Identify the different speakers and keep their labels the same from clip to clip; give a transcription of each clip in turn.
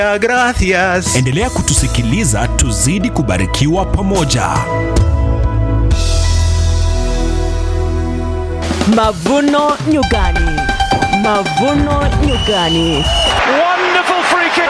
Speaker 1: Gracias.
Speaker 2: Endelea kutusikiliza tuzidi kubarikiwa pamoja.
Speaker 3: Mavuno Nyumbani, Mavuno Nyumbani.
Speaker 1: Wonderful free kick.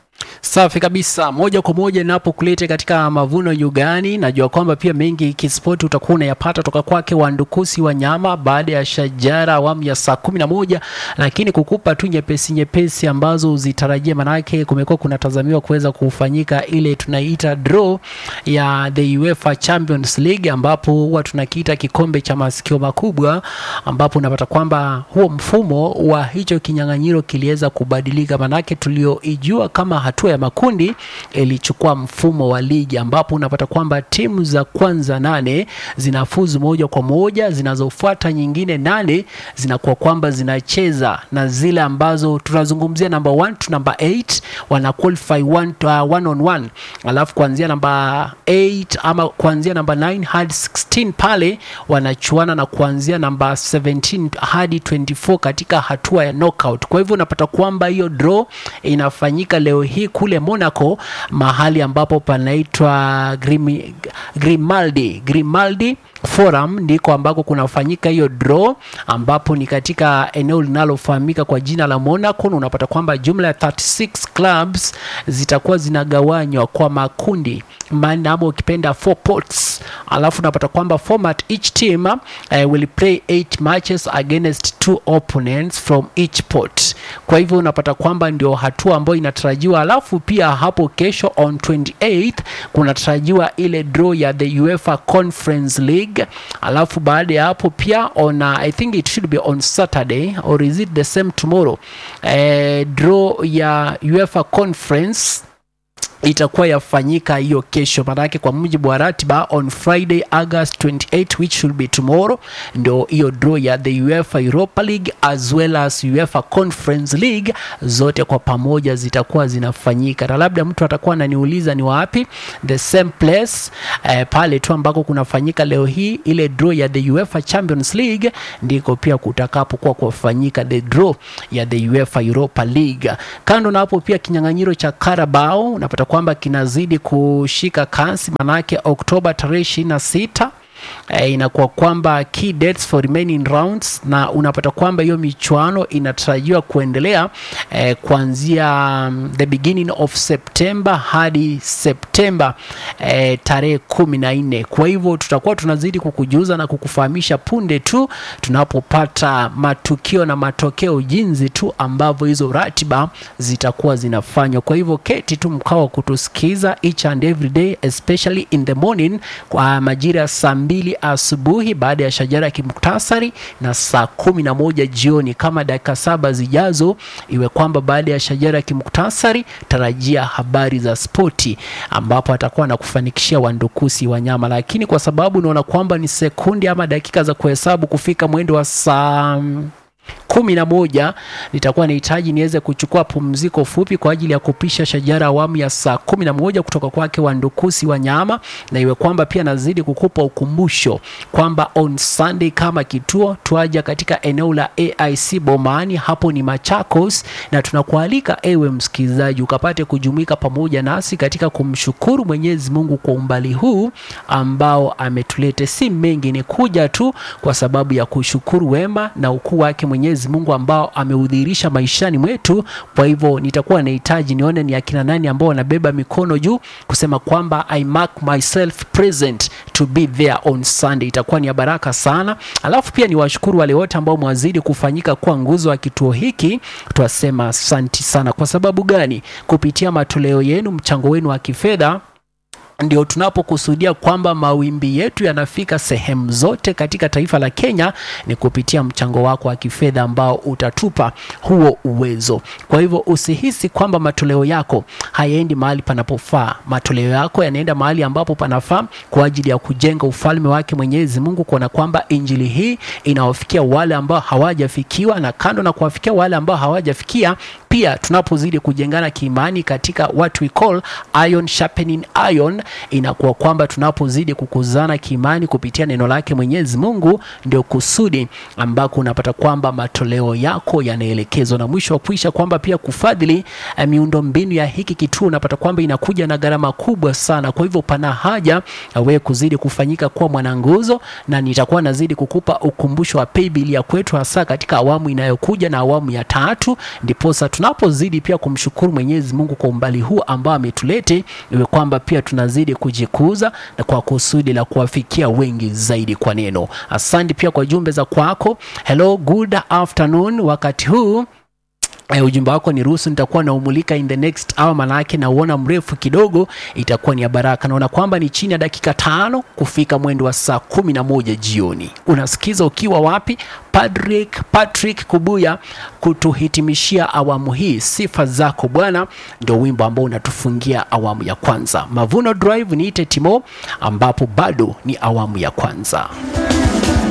Speaker 4: Safi kabisa, moja kwa moja ninapokuleta katika mavuno Nyugani. Najua kwamba pia mengi kispoti utakuwa unayapata toka kwake Wandukusi wa nyama baada ya Shajara awamu ya saa kumi na moja, lakini kukupa tu nyepesi nyepesi ambazo uzitarajia, manake kumekuwa kunatazamiwa kuweza kufanyika ile tunaita draw ya the UEFA Champions League, ambapo huwa tunakiita kikombe cha masikio makubwa, ambapo unapata kwamba huo mfumo wa hicho kinyang'anyiro kiliweza kubadilika, manake tulioijua kama hatua ya makundi ilichukua mfumo wa ligi ambapo unapata kwamba timu za kwanza nane zinafuzu moja kwa moja, zinazofuata nyingine nane zinakuwa kwamba zinacheza na zile ambazo tunazungumzia namba 1 to namba 8 wana qualify one, to, uh, one on one, alafu kuanzia namba 8 ama kuanzia namba 9 hadi 16 pale wanachuana na kuanzia namba 17 hadi 24 katika hatua ya knockout. Kwa hivyo unapata kwamba hiyo draw inafanyika leo hii kule Monaco, mahali ambapo panaitwa Grimi- Grimaldi Grimaldi Forum ndiko ambako kunafanyika hiyo draw, ambapo ni katika eneo linalofahamika kwa jina la Monaco, na unapata kwamba jumla ya 36 clubs zitakuwa zinagawanywa kwa makundi manne ama ukipenda four pots, alafu unapata kwamba format each team uh, will play eight matches against two opponents from each pot. Kwa hivyo unapata kwamba ndio hatua ambayo inatarajiwa, alafu pia hapo kesho on 28th kunatarajiwa ile draw ya the UEFA Conference League, alafu baada ya hapo pia on uh, I think it should be on Saturday or is it the same tomorrow eh, draw ya UEFA Conference itakuwa yafanyika hiyo kesho, maanake kwa mujibu wa ratiba on Friday August 28 which should be tomorrow, ndio hiyo draw ya the UEFA Europa League as well as UEFA Conference League zote kwa pamoja zitakuwa zinafanyika, na labda mtu atakuwa ananiuliza ni wapi, the same place eh, pale tu ambako kunafanyika leo hii ile draw ya the UEFA Champions League ndiko pia kutakapokuwa kufanyika the draw ya the UEFA Europa League. Kando na hapo pia kinyang'anyiro cha Carabao unapata kwamba kinazidi kushika kasi, manake Oktoba tarehe ishirini na sita eh, inakuwa kwamba key dates for remaining rounds, na unapata kwamba hiyo michuano inatarajiwa kuendelea eh, kuanzia um, the beginning of September hadi Septemba eh, tarehe kumi na nne. Kwa hivyo tutakuwa tunazidi kukujuza na kukufahamisha punde tu tunapopata matukio na matokeo jinsi tu ambavyo hizo ratiba zitakuwa zinafanywa. Kwa hivyo keti tu mkao wa kutusikiza each and every day especially in the morning kwa majira ya saa mbili asubuhi baada ya shajara ya kimuktasari na saa kumi na moja jioni kama dakika saba zijazo, iwe kwamba baada ya shajara ya kimuktasari tarajia habari za spoti, ambapo atakuwa na kufanikishia wandukusi wanyama, lakini kwa sababu unaona kwamba ni sekundi ama dakika za kuhesabu kufika mwendo wa saa kumi na moja nitakuwa nahitaji niweze kuchukua pumziko fupi kwa ajili ya kupisha shajara awamu ya saa kumi na moja kutoka kwake Wandukusi wa nyama, na iwe kwamba pia nazidi kukupa ukumbusho kwamba on Sunday kama kituo twaja katika eneo la AIC Bomani, hapo ni Machakos, na tunakualika ewe msikilizaji ukapate kujumuika pamoja nasi katika kumshukuru Mwenyezi Mungu kwa umbali huu ambao ametulete. Si mengi, ni kuja tu kwa sababu ya kushukuru wema na ukuu wake Mwenyezi Mungu ambao ameudhihirisha maishani mwetu. Kwa hivyo nitakuwa nahitaji nione ni akina nani ambao wanabeba mikono juu kusema kwamba I mark myself present to be there on Sunday. Itakuwa ni ya baraka sana. Alafu pia niwashukuru wale wote ambao mwazidi kufanyika kuwa nguzo wa kituo hiki. Twasema asanti sana. Kwa sababu gani? Kupitia matoleo yenu, mchango wenu wa kifedha ndio tunapokusudia kwamba mawimbi yetu yanafika sehemu zote katika taifa la Kenya ni kupitia mchango wako wa kifedha ambao utatupa huo uwezo. Kwa hivyo usihisi kwamba matoleo yako hayaendi mahali panapofaa. Matoleo yako yanaenda mahali ambapo panafaa kwa ajili ya kujenga ufalme wake Mwenyezi Mungu, kuona kwamba injili hii inawafikia wale ambao hawajafikiwa, na kando na kuwafikia wale ambao hawajafikia pia pia tunapozidi kujengana kiimani katika what we call iron sharpening iron, inakuwa kwamba tunapozidi kukuzana kiimani kupitia neno lake Mwenyezi Mungu, ndio kusudi ambako unapata kwamba matoleo yako yanaelekezwa, na mwisho wa kuisha kwamba pia kufadhili eh, miundo mbinu ya hiki kituo unapata kwamba inakuja na gharama kubwa sana. Kwa hivyo pana haja eh, wewe kuzidi kufanyika kuwa mwananguzo, na nitakuwa nazidi kukupa ukumbusho wa paybill ya kwetu, hasa katika awamu inayokuja na awamu ya tatu, ndiposa tunapozidi pia kumshukuru Mwenyezi Mungu kwa umbali huu ambao ametulete, iwe kwamba pia tunazidi kujikuza na kwa kusudi la kuwafikia wengi zaidi kwa neno. Asante pia kwa jumbe za kwako. Hello, good afternoon. Wakati huu Eh, ujumbe wako ni ruhusu nitakuwa naumulika in the next hour, manake nauona mrefu kidogo, itakuwa ni ya baraka. Naona kwamba ni chini ya dakika tano kufika mwendo wa saa kumi na moja jioni. Unasikiza ukiwa wapi? Patrick, Patrick Kubuya kutuhitimishia awamu hii. Sifa zako Bwana ndio wimbo ambao unatufungia awamu ya kwanza. Mavuno Drive niite Timo, ambapo bado ni awamu ya kwanza.